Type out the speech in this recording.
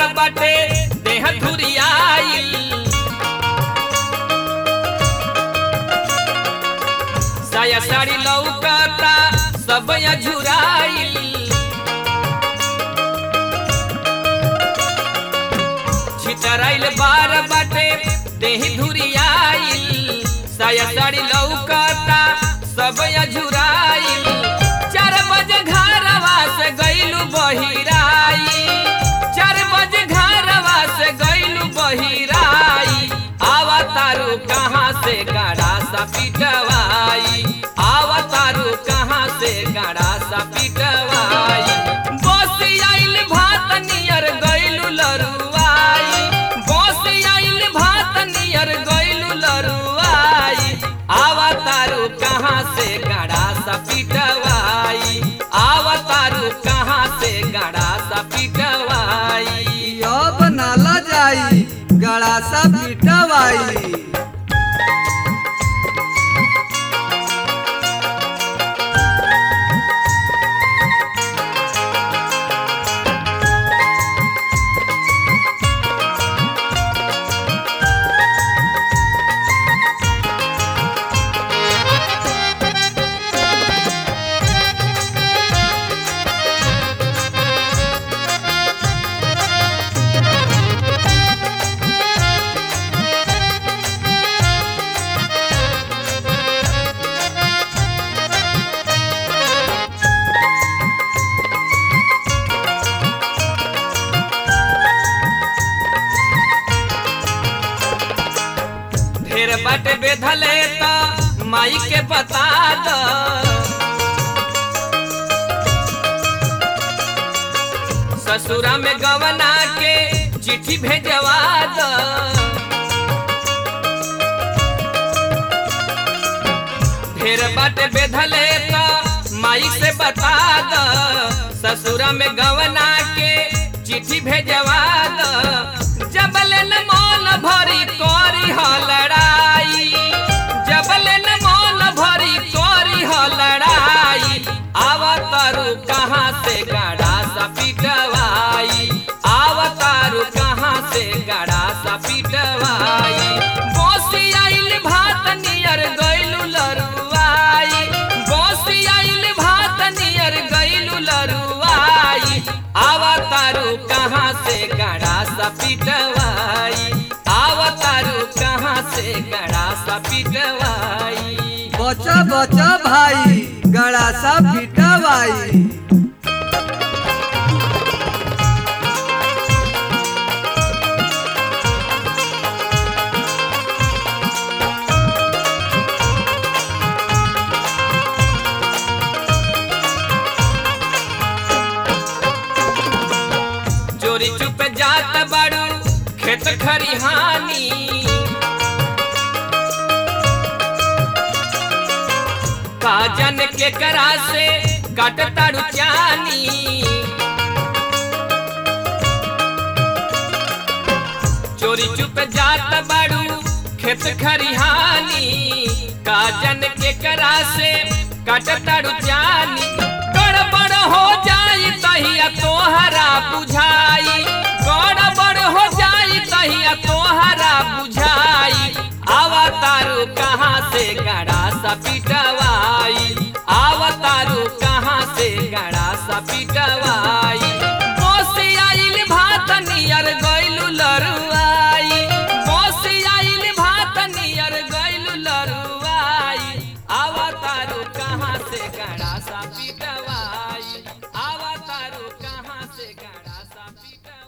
बाटे देह धुरियाइल साया साड़ी लौकता सब झुराइल छितराइल बार बाटे देही धुरियाइल साया साड़ी लौकता सब झुराइल चार बजे घरवा से गइलू बहिराई चार बजे घरवा से गइलू बहिराई आवा तारू कहाँ से गाड़ा सा पिटवाई आवा तारू कहाँ से गाड़ा सा पिटवाई बस आइल भात नियर गइलू लरुआई बस आइल भात नियर गइलू लरुआई आवा तारू कहाँ से गाड़ा सा पिटवाई आवा तारू कहाँ से गाड़ा सा पिटवाई अब नाला जाई गड़ा सा पिटवाई ढेर बाटे बेधले त माई के बता द ससुरा में गवना के चिट्ठी भेजवा द ढेर बाटे बेधले त माई से बता द ससुरा में गवना के चिट्ठी भेजवा द जबले न मन भरी करी ह लड़ाई जबले न मन भरी करी ह लड़ाई आवतारू कहाँ से गाड़ा सा पिटवाई आवतारू कहाँ से गाड़ा सा पिटवाई बसी आइल भात नियर गइलू लरुआई बसी आइल भात नियर गइलू लरुआई आवतारू कहाँ से गाड़ा सा पिटवाई आवतारू कहाँ से गाड़ा सा पिटवाई बचा बचा भाई गड़ा सा पिटवाई चोरी चुप जात बाड़ू खेत खरिहानी काजन के करा से काट ताड़ू चानी चोरी चुप जात बाड़ू खेत खरिहानी काजन के करा से काट ताड़ू चानी गड़बड़ हो जाई तहिया तोहरा बुझाई गड़बड़ हो जाई तहिया तोहरा बुझाई आवतारू कहाँ से गड़ा सा पिटवाई आवतारू कहाँ से गड़ा सा पिटवाई बस आइल भात नियर ग